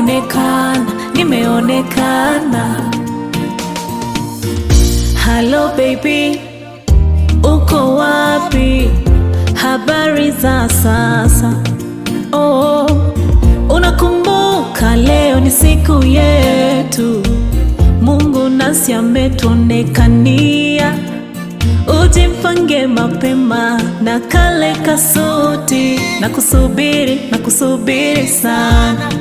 nimeonekana, nimeonekana. Hello baby, uko wapi? Habari za sasa? Oh, unakumbuka leo ni siku yetu, Mungu nasi ametuonekania. Ujimpange mapema na kale kasuti, na kusubiri na kusubiri sana.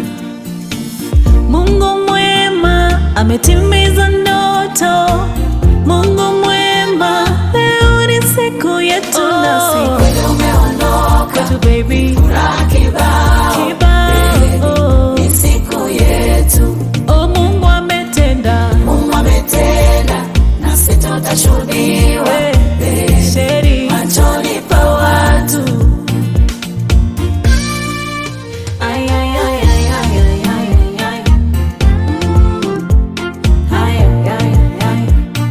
Mungu mwema ametimiza ndoto. Mungu mwema, leo ni siku yetu nasi Kweli umeondoka, kwetu baby furaha kibao, kibao. ni siku yetu. Oh, Mungu ametenda Mungu ametenda, nasi tutashuhudiwa Eh, sheri machoni pa watu. Ay, ay, ay, ay, ay, ay, ay, ay, ay. Ay, ay, ay, ay, ay.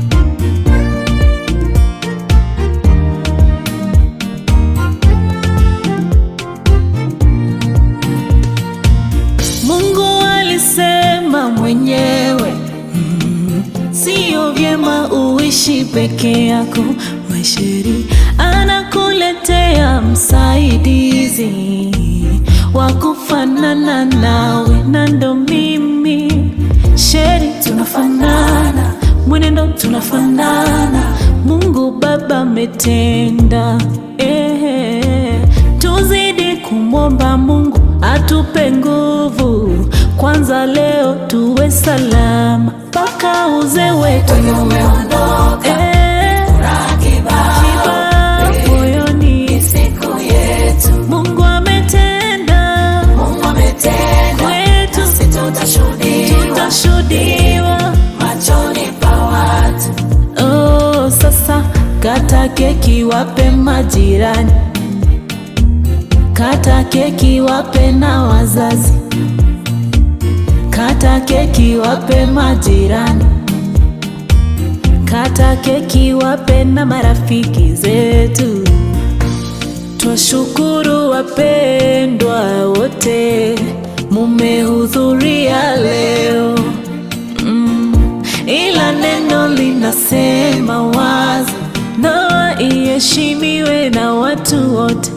Mungu alisema mwenyewe mm, sio vyema uishi peke yako. Maisheri anakuletea msaidizi wa kufanana nawe, na ndo mimi Sheri, tunafanana mwenendo, tunafanana. Mungu Baba ametenda eh, tuzidi kumwomba Mungu atupe nguvu kwanza, leo tuwe salama mpaka uzee wetu Kweli umeondoka, eh, furaha kibao, kibao moyoni. ni siku yetu. Mungu ametenda Mungu ametenda, kwetu, nasi tutashuhudiwa tutashuhudiwa. machoni pa watu. Oh, sasa kata keki wape majirani, kata keki wape na wazazi, kata keki wape majirani, kata keki wape na marafiki zetu. Twashukuru wapendwa wote, mumehudhuria leo mm, ila neno linasema wazi, ndoa iheshimiwe na watu wote.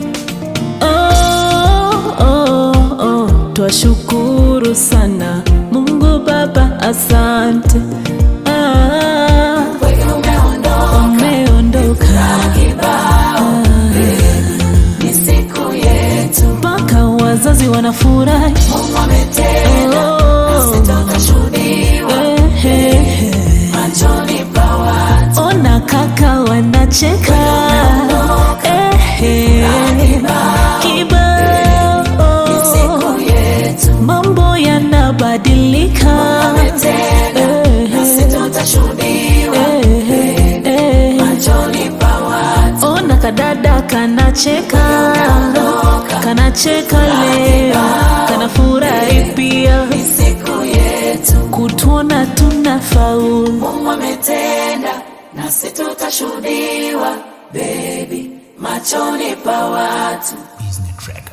Oh, oh, oh, twashukuru sana Mungu Baba, asante ah, Kweli umeondoka, umeondoka kibao, ni siku yetu. mpaka wazazi wanafurahi. Mungu ametenda, nasi tutashuhudiwa Eh, eh, eh. machoni pa watu. Ona kaka wanacheka eh, eh. Kibao Siku yetu. mambo yanabadilika Ametenda, nasi tutashuhudiwa Eh, eh. machoni pa watu. Ona kadada kanacheka kanacheka leo kanafurahi pia Ni siku yetu. kutuona tuna faulu Mungu ametenda, nasi tutashuhudiwa baby machoni pa watu. Disney track.